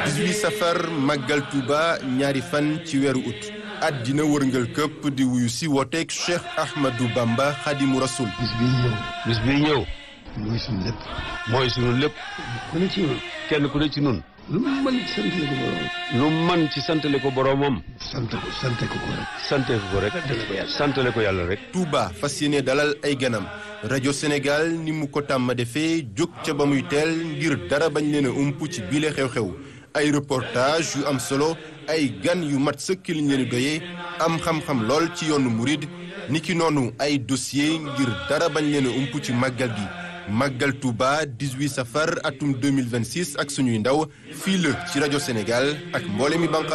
18 safar màggal Touba ñaari fan ci weeru ut àddina wërngal këpp di wuyu si wooteeg Cheikh Ahmadou Bamba Xadimu Rasul bis bii ñëw bis bii ñëw mooy suñu lépp mooy sunu lépp ku ne ci ñun kenn ku ne ci nun lu mu mën ci sant ko borom lu man ci santale ko boroomam sant ko sant ko ko rek sante ko rek santale ko yàlla rek Touba fas yéene dalal ay ganam rajo Sénégal ni mu ko tàmm defee jóg ca ba muy teel ngir dara bañ leen a ump ci biile xew-xew ay reportage yu am solo ay gan yu mat sëkk liñ leen doyee am xam-xam lool ci yoonu murid niki noonu ay dossier ngir dara bañ leen a ump ci màggal gi màggal Touba 18 safar atum 2026 ak suñuy ndaw fii la ci rajo Sénégal ak mboole mi banqa